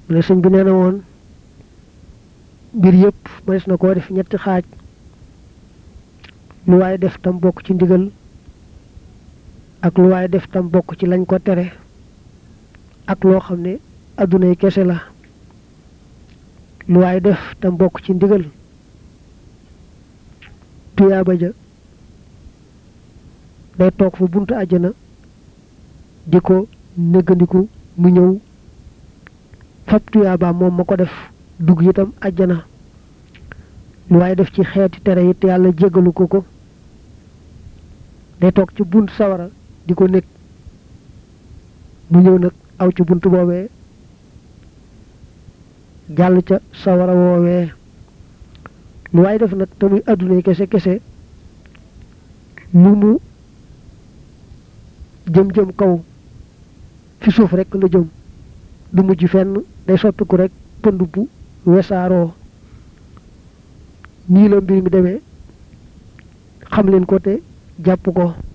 mu ne sëñ bi nee na woon mbir yëpp mënees na koo def ñetti xaaj lu waaye def tam bokk ci ndigal ak lu waaye def tam bokk ci lañ ko tere ak loo xam ne adduna yi kese la lu waaye def tam bokk ci ndigal tuyaaba ja day toog fa buntu àjjana di ko néggandiku mu ñëw fab tuyaaba moom ma ko def dugg itam àjjana lu waaye def ci xeeti tere it yàlla jéggalu ko ko day toog ci bunt sawara di ko nekk mu ñëw nag aw ci bunt boobee jàll ca sawara woowee lu waaye def nag te muy adduna kese kese lu mu jëm-jëm kaw fi suuf rek la jëm du mujj fenn day soppiku rek pënd bu wesaaroo nii la mbir mi demee xam leen ko te jàpp ko